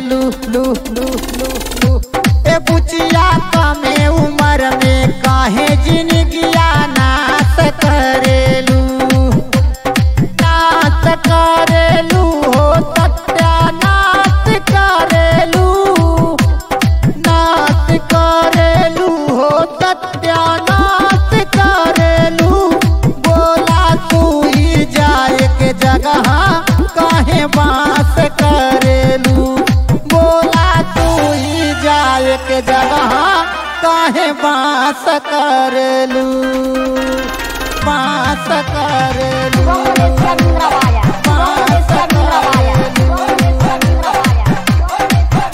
करेलू लू लू लू लू ए बुचिया कमे उम्र में काहे जिंदगिया नाश करेलू नाश करेलू हो सत्यानाश करेलू नाश करेलू हो सत्यानाश करेलू बोला तू ही जाए के जगह काहे बास करेलू बोला तू ही जाए के जगह काहे बास करेलू बास करेलू Конгресса мировая. Конгресса мировая. Конгресса мировая.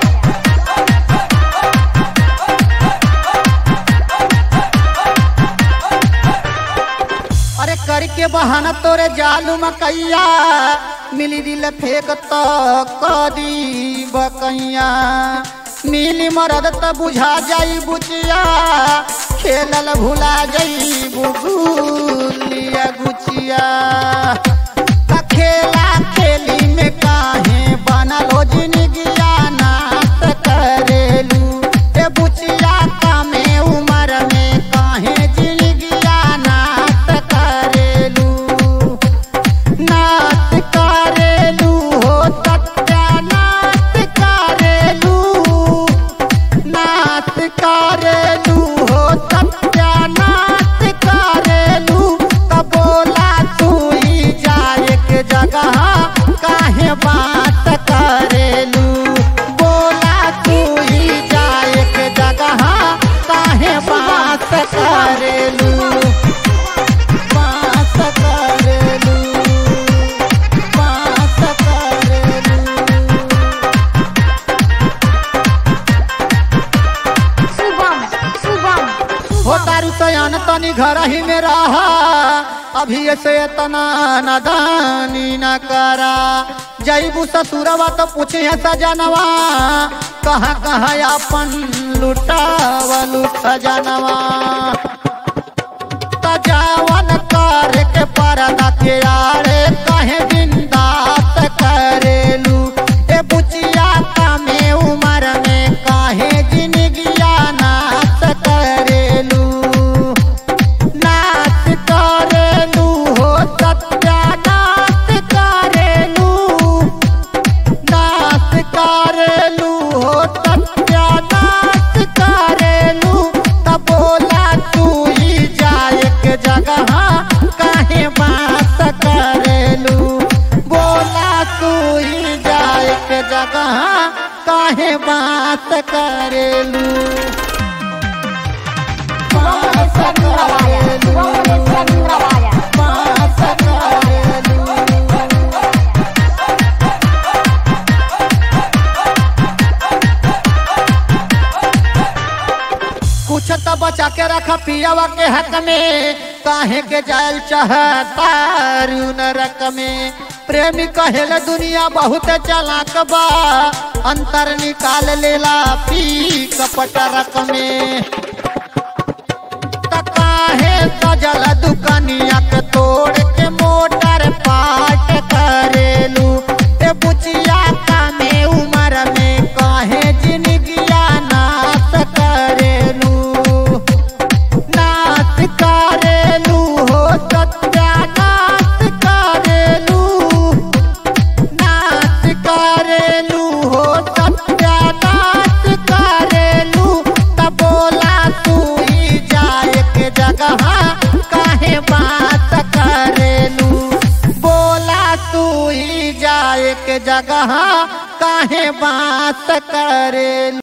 अरे करके बहाना तोरे जालू मकैया मिली दिल फेंक तो कदी बकैया मिली मरद त बुझा जाई बुचिया खेलल भुला जाई बुगुलिया गुचिया त खेला खेली में काहे बनल हो जिनगिया नाश करेलू ए बुचिया कामे उमर में काहे जिनगिया नाश करेलू नाश करेलू हो सत्यानाश करेलू नाश करेलू हो सत्यानाश करेलू त बोला तू ही जाए के जगह काहे बात करेलू बोला तू ही जाए के जगह काहे बात करेलू बात करेलू बात करेलू Шубам, шубам, हो तारू सयान तनी घर ही में रहा अभी से तना नदानी न करा जईबू ससुरवा तो पूछे है सजनवा कहाँ कहाँ अपन लुटावा लुट सजनवा तजावन कर के परदा के आड़े कहे बिंदास करेलू ए बुचिया कमे उम्र में काहे जिंदगिया नाश करेलू नाश करेलू हो सत्यानाश करेलू नाश करेलू हो सत्यानाश करेलू तब बोला तू ही जाए के जगह काहे बात करेलू बोला तू ही जाए के जगह काहे बात करेलू बात Конгресса мировая. करेलू Конгресса мировая. बात करेलू कुछ तो बचा के रखा पियावा के हक में काहे के जायल चाहता नरक में प्रेमी कहेल दुनिया बहुत चलाक बा अंतर निकाल लेला पी कपट रक में त काहे सजल दुकनिया के तोड़ के मोटर पाट करेलू ए बुचिया कामे उमर में काहे जिंदगिया नाश करेलू नाश करेलू हो सत्यानाश करेलू नाश करेलू हो सत्यानाश करेलू त बोला तू ही जाए के जगह काहे बात करेलू बोला तू ही जाए के जगह काहे बात करेलू